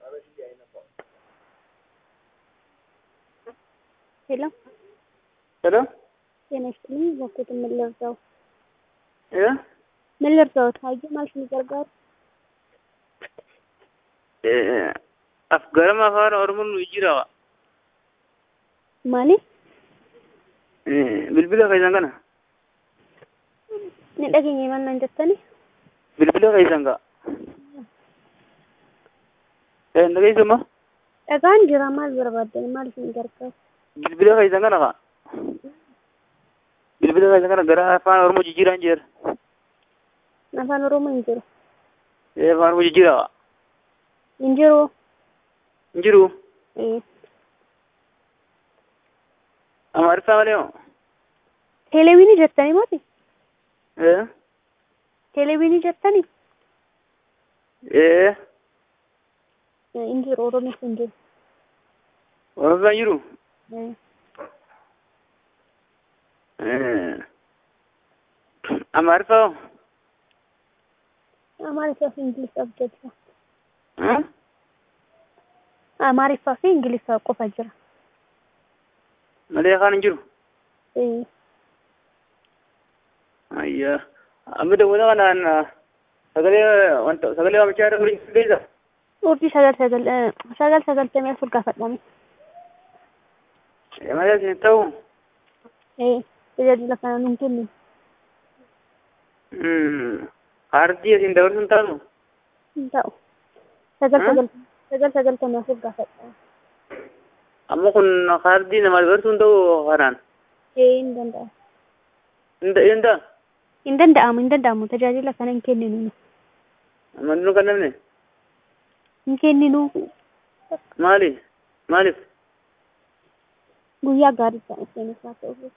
ሄሎ ሄሎ ጤና ይስጥልኝ። በኩት ምን ልርዳው? እ ምን ልርዳው? ታየ ማለት ነው gargaaru af garama afaan oromoon nu jira maali? bilbila keessan kana Ni dhageenye maal naan jettani? bilbila keessan ka dhageessuma Dhagaan jira maal barbaaddan maal isin gargaaru? bilbila keessan kana ka bilbila keessan kana gara afaan oromoo jijjiiraan jira Afaan Oromoo hin jiru. afaan oromoo jijjiira Hin jiru. hin jiru Eh. amaariffaa malee moo Televiinii jettanii mooti? ee Televiinii jettanii? ee Hin jiru. Oromoos hin jiru. oromiffaa hin jiru Eh. amaariffaa moo Amaariffaa fi Ingiliffaa jechuudha. Haa? Amaariffaa fi Ingiliffaa qofa jira. malee afaan hin jiru Eh. ayyaa amma dawwata kanaan sagalee wanta sagalee waamichaa irra waliin geessa Urjii sagal sagal eh, sagal sagaltamii afur gaafadhame. malee isin ta'u Eh. Tajaajila kana nuun kennu. kaardii isin dabarsuun taatu Hin ta'u. Sagal Hmm? sagal sagal sagaltamii afur gaafadhame. amma kun kaardii nama dabarsuun ta'u kanaan Eh. Hin danda'amu. hin ta'a Hin danda'amu hin danda'amu tajaajila kana hin kenninu. amma nu kan namne Hin kenninu. maali maaliif Guyyaa gaarii ta'e seenuuf haa ta'u.